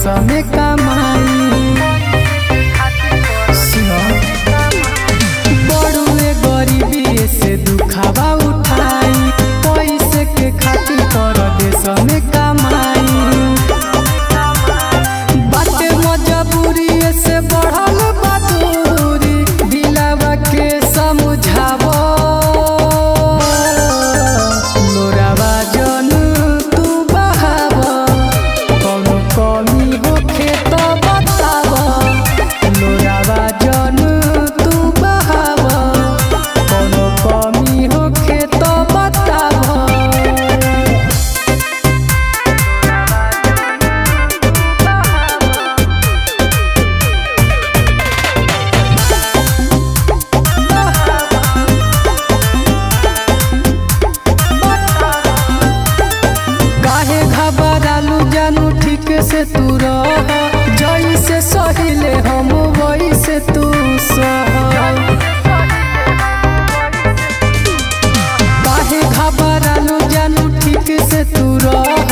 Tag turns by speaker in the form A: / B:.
A: देश में कमाई सुनो बड़ुए गरीबी से दुखावा उठाई पैसे के खातिर कर देश में कमाई बाटे मजबूरी से बढ़ल बदूरी दिलावा के समझावो लोरावा जन तू बहाव कौनो कमी होखे तो बताव लोरावा जन तू बहाव कौनो कमी होखे तो बताव काहे घबरालू जानू ठीक से तू रह जैसे सहिले हम वैसे तू सह काहे घबरालू जानू ठीक से तू रह